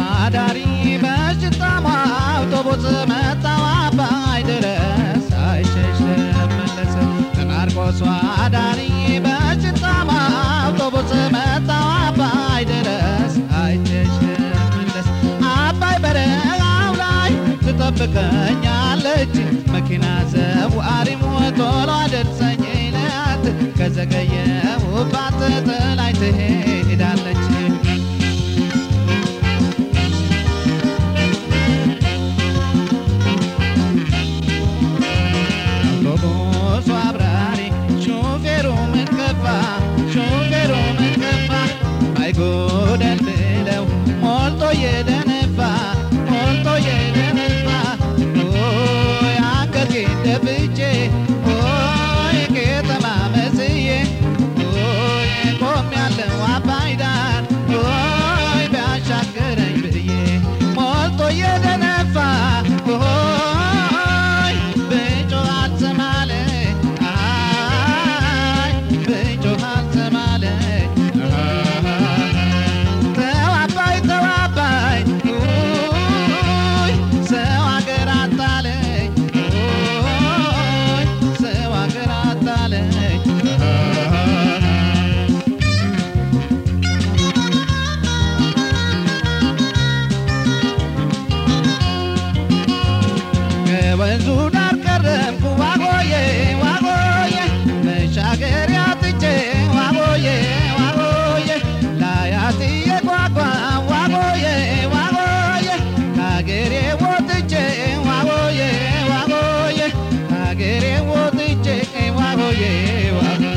አዳሪ በሽታማ አውቶቡስ መጣው አባይ ድረስ አይሸሽ መለስ በማርቆስ አዳሪ በሽታማ አውቶቡስ መጣው አባይ ድረስ አይሸሽ መለስ አባይ በረሃው ላይ ትጠብቀኛለች መኪና ዘዋሪም ቶሎ አደርሰኝ ላት ከዘገየሁባት ጥላኝ ትሄዳለች አውቶቡሱ አብራሪ ሹፌሩ ምን ከፋ ሹፌሩ ምን ከፋ አይጎደል ብለው ሞልቶ የደነፋ ሞልቶ የደነፋ ኦይ አንገቴን ደፍቼ ኦይ ከተማ መስዬ ኦይ ቆሜያለሁ አባይ ዳር ኦይ ቢያሻግረኝ ብዬ ሞልቶ የደነፋ ኦይ ብጮህ አልሰማለኝ አይ ብጮህ አልሰማለኝ ተው አባይ ተው አባይ ኡይ ሰው አገር አታለኝ ኡይ ሰው አገር አታለኝ ከወንዙ ዳር ቀረብኩ ዋጎዬ ዋጎዬ መሻገሪያ ትቼ ዋጎዬ ዋጎዬ ላያትዬ ጓጓ ዋጎዬ ዋጎዬ ከአገሬ ወጥቼ ዋጎዬ ዋጎዬ ከአገሬ ወጥቼ ዋጎዬ ዋጎዬ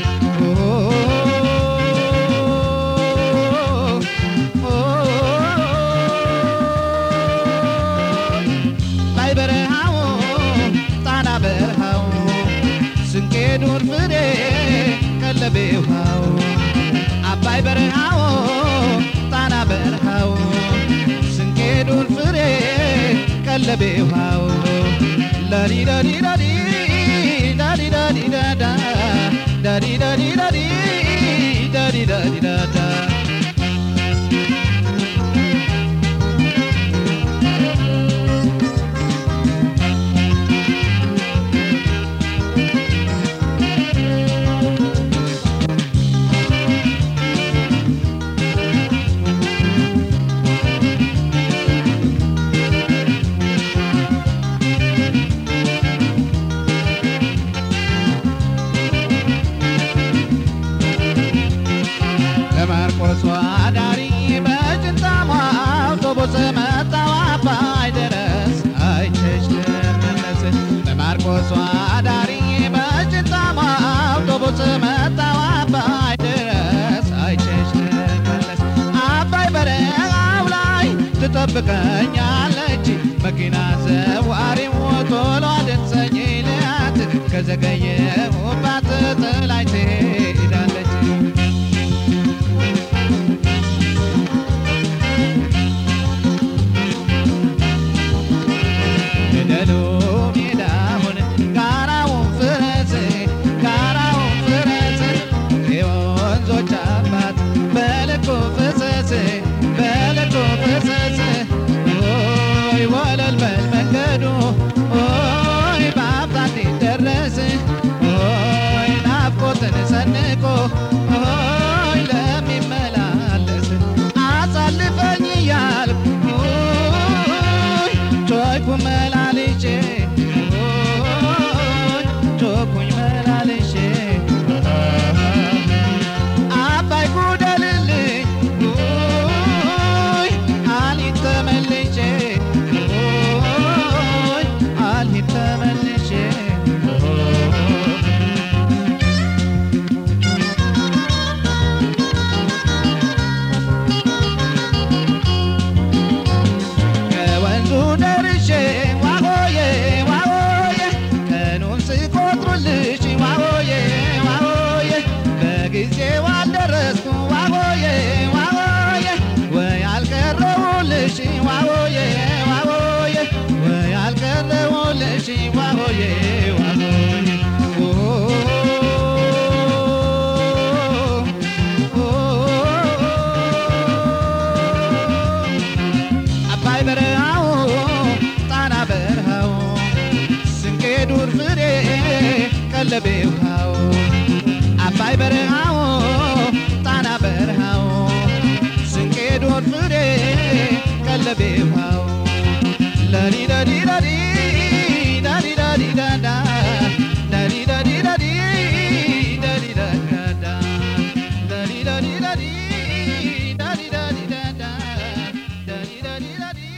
ላይ በረሃው ጣና በረሃው ስንቄ ዱር ፍሬ ቀለቤ ውሃው አባይ በረሃው ጣና በረሃው ስንቄ ዱር ፍሬ ቀለቤ ውሃው ላዲ ዳዲ ዳዲ ዳዲ ዳዲ ዳዳ ዳዲ ዳዲ ዳዲ ዳዲ ዳዲ ዳዳ ለማርቆስ አዳሪ በጭንታማ አውቶቡስ መጣው አባይ ድረስ አይቸሽ ልመለስ ለማርቆስ አዳሪ በጭንታማ አውቶቡስ መጣው አባይ ድረስ አይቸሽ ልመለስ አባይ በረሃው ላይ ትጠብቀኛለች መኪና ዘዋሪው ቶሎ አድርሰኝ ልያት ከዘገየሁባት ጥላኝ ትሄዳለች ገደሉ ሜዳውን ጋራውን ፍረስ ጋራውን ፍረስ የወንዞች አባት በልኩ ፍሰስ በልኩ ፍሰስ ኦይ ወለል በል መንገዱ ኦይ በአፍታ እንዲደረስ ኦይ ናፍቆትን ሰንቆ ኦይ ለሚመላለስ አሳልፈኝ እያልኩ ኦይ ጮኩ መላልሼ ኦይ ጮኩኝ መላልሼ አባይ ጉደልልኝ ኦይ አልሂድ ተመልሼ ኦይ አልሂድ ተመልሼ ከወንዙ ደርሼ ዋሆዬ ዋሆዬ ቀኑን ስቆጥሩልሽ ዋሆዬ ዋሆዬ በጊዜው አልደረስኩ ዋሆዬ ዋሆዬ ወይ አልቀረቡልሽ ዋሆዬ ዋሆዬ ወይ አልቀረቡልሽ ዋሆዬ ዋሆዬ ኦ ኦ ረዲ ረዲ